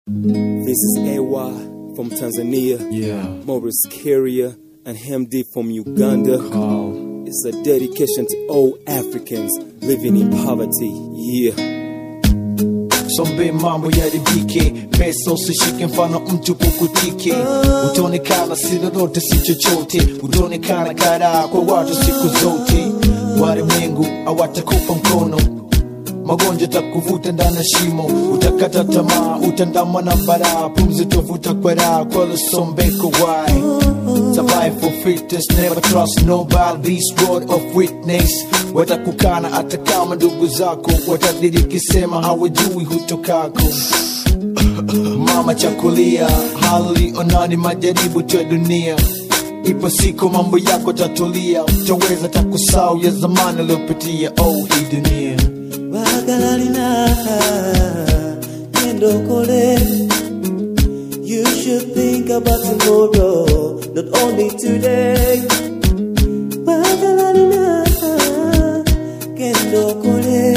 This is AY from Tanzania, Yeah. Morris Carrier, and Hemdi from Uganda. Call. It's a dedication to all Africans living in poverty. Yeah. Sombe mambo yaribike, pesa usishike, mfano mtu kukutike. Utaonekana si lolote si chochote, utaonekana karaa kwa watu siku zote. Walimwengu hawatakupa mkono, magonjwa takuvuta ndani ya shimo, utakata tamaa, utandamwa na baraa, pumzi tovuta kwa raha, kwa lusombeko why Survive for fitness, never trust nobody. This word of witness, watakukana hata kama ndugu zako watadiriki, sema hawajui hutokako. Mama chakulia, hali onani, majaribu tu ya dunia. Ipo siku mambo yako tatulia, utaweza takusau ya zamani aliyopitia. Oh, hii dunia Bagalalina Kendokole You should think about tomorrow Not only today Bagalalina Kendokole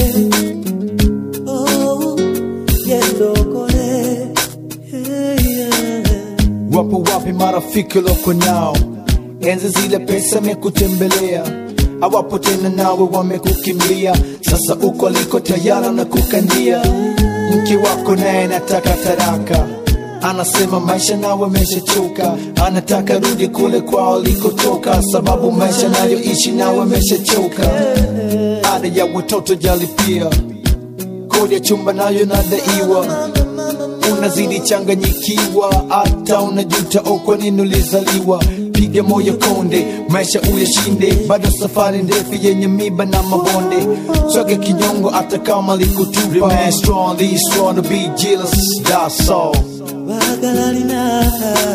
Oh Kendokole hey, yeah. Wapo wapi marafiki loko nao? Enzi zile pesa mekutembelea, hawapo tena nawe wamekukimbia. Sasa uko liko tayara na kukandia. Mke wako naye nataka taraka, anasema maisha nawe meshachoka, anataka rudi kule kwao likotoka, sababu maisha nayoishi nawe meshachoka. Ada ya watoto jalipia, kodi ya chumba nayo nadaiwa unazidi changanyikiwa, hata unajuta oh, kwa nini ulizaliwa. Piga moyo konde, maisha uyashinde, bado safari ndefu yenye miba na mabonde. Swage kinyongo hata kama likutupa. Remain strong, be strong to be jealous, that's all. Bagalalina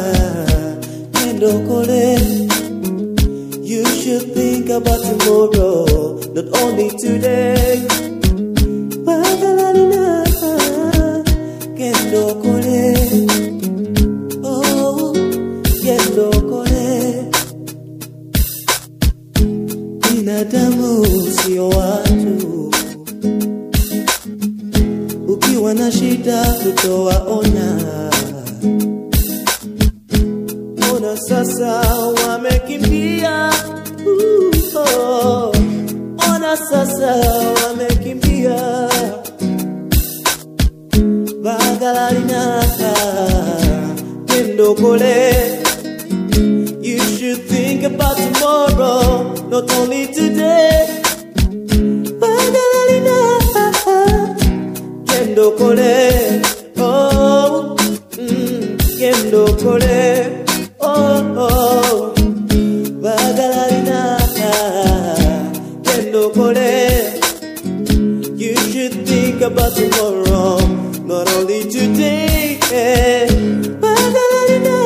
Kendokole You should think about tomorrow Not only today Bagalalina Kendokole Oh Kendokole Binadamu sio watu ukiwa na shida tutawaona. Ona sasa wamekimbia, uh, oh. ona sasa wamekimbia. Bagalalina kendokole You should think about tomorrow, not only today. Bagalalina Kendo kole, oh, mm, kendo kole, oh, oh, bagalarina, kendo kole. You should think about tomorrow, not only today. Bagalarina,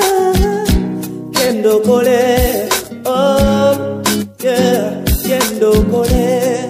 kendo kole, oh, yeah, kendo kole.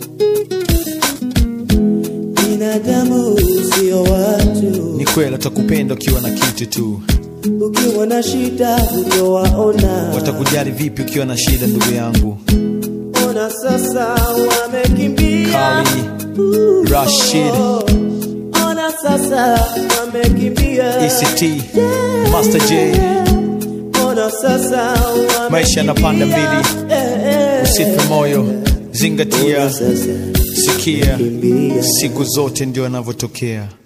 binadamu sio watu, Ni kweli watakupenda ukiwa na kitu tu, ukiwa na shida utawaona. watakujali vipi ukiwa na shida, ndugu yangu. Ona sasa wamekimbia, Kali, Uh, Rashid. oh. Ona sasa wamekimbia, ECT, Master J, ona sasa wamekimbia. Maisha yanapanda mbili. Eh, eh. usife moyo, zingatia, Ona sasa sikia, wamekimbia. siku zote ndio yanavyotokea.